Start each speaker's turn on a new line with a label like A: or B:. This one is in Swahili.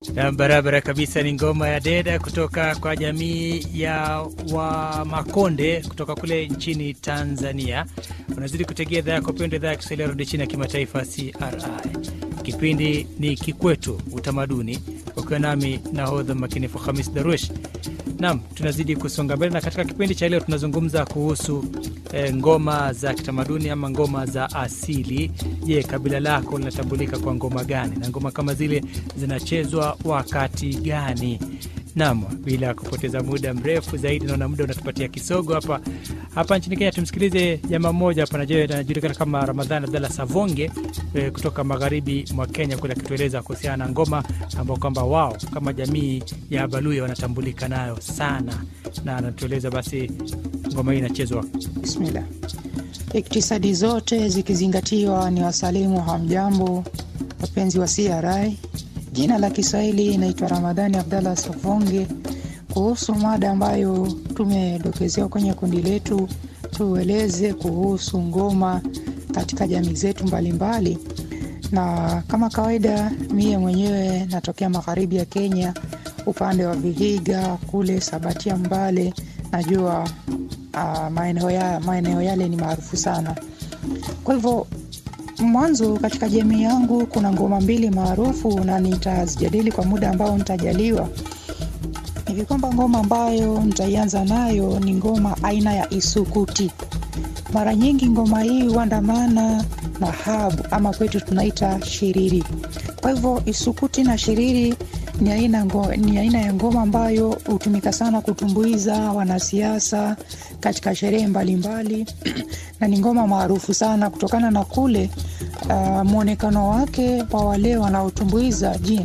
A: Na barabara kabisa ni ngoma ya deda kutoka kwa jamii ya Wamakonde kutoka kule nchini Tanzania. Unazidi kutegea idhaa yako pendwa, idhaa ya Kiswahili ya redio chini ya kimataifa CRI. Kipindi ni Kikwetu Utamaduni, ukiwa nami nahodha makinifu Hamis Darush. Naam, tunazidi kusonga mbele na katika kipindi cha leo tunazungumza kuhusu e, ngoma za kitamaduni ama ngoma za asili. Je, kabila lako linatambulika kwa ngoma gani na ngoma kama zile zinachezwa wakati gani? Naam, bila kupoteza muda mrefu zaidi, naona muda unatupatia kisogo hapa hapa nchini Kenya. Tumsikilize jamaa mmoja hapa anajulikana kama Ramadhan Abdalla Savonge e, kutoka magharibi mwa Kenya kule, akitueleza kuhusiana na ngoma ambao kwamba wao kama jamii ya Baluya wanatambulika nayo sana, na anatueleza basi ngoma hii inachezwa.
B: Bismillah. Iktisadi zote zikizingatiwa, ni wasalimu hamjambo, wapenzi wa CRI. Jina la Kiswahili inaitwa Ramadhani Abdallah Savonge, kuhusu mada ambayo tumedokezewa kwenye kundi letu, tueleze kuhusu ngoma katika jamii zetu mbalimbali. Na kama kawaida, mie mwenyewe natokea magharibi ya Kenya, upande wa Vihiga kule Sabatia, Mbale. Najua uh, maeneo ya, maeneo yale ni maarufu sana. Kwa hivyo mwanzo katika jamii yangu kuna ngoma mbili maarufu na nitazijadili kwa muda ambao nitajaliwa. Hivi kwamba ngoma ambayo nitaianza nayo ni ngoma aina ya isukuti. Mara nyingi ngoma hii huandamana na habu ama kwetu tunaita shiriri. Kwa hivyo isukuti na shiriri ni aina, ngo, ni aina ya ngoma ambayo hutumika sana kutumbuiza wanasiasa katika sherehe mbalimbali na ni ngoma maarufu sana kutokana na kule uh, mwonekano wake wa wale wanaotumbuiza jini